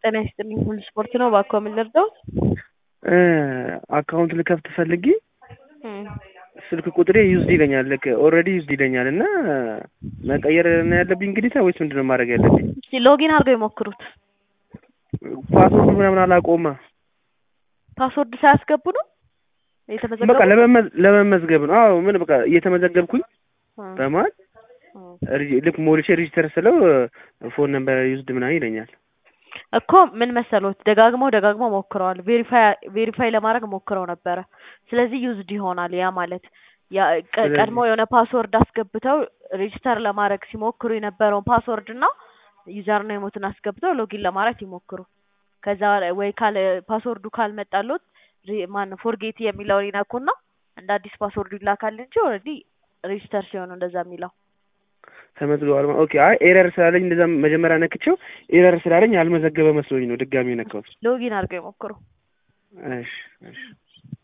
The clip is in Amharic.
ጤና ይስጥልኝ ሁሉ ስፖርት ነው። እባክዎ ምን ልርዳዎት? አካውንት ልከፍት ፈልጌ ስልክ ቁጥሬ ዩዝድ ይለኛል። ልክ ኦልሬዲ ዩዝድ ይለኛል እና መቀየር ነው ያለብኝ ግዴታ ወይስ ምንድን ነው ማድረግ ያለብኝ? እስኪ ሎጊን አድርገው ይሞክሩት። ፓስወርዱ ምናምን አላውቀውማ። ፓስወርድ ሳያስገቡ ነው በቃ የተመዘገቡ? ለመመዝ- ለመመዝገብ ነው። አዎ ምን በቃ እየተመዘገብኩኝ በመሀል ሪ- ልክ ሞልቼ ሬጂስተር ስለው ፎን ነምበር ዩዝድ ምናምን ይለኛል። እኮ ምን መሰሎት ደጋግመው ደጋግመው ሞክረዋል። ቬሪፋይ ቬሪፋይ ለማድረግ ሞክረው ነበረ። ስለዚህ ዩዝድ ይሆናል። ያ ማለት ያ ቀ- ስለዚህ- ቀድሞ የሆነ ፓስወርድ አስገብተው ሬጂስተር ለማድረግ ሲሞክሩ የነበረውን ፓስወርድ እና ዩዘር ኔሞትን አስገብተው ሎጊን ለማድረግ ይሞክሩ። ከዛ ወይ ካለ ፓስወርዱ ካልመጣሎት ማነው ፎርጌት የሚለውን ይነኩና እንደ አዲስ ፓስወርዱ ይላካል እንጂ ኦልሬዲ ሬጂስተር ሲሆን ነው እንደዛ የሚለው። ተመዝግበዋል። ማ- ኦኬ አይ ኤረር ስላለኝ እንደዛ መጀመሪያ ነክቼው ኤረር ስላለኝ አልመዘገበ መስሎኝ ነው ድጋሚ ነካሁት። ሎጊን አድርገው ይሞክሩ። እሺ እሺ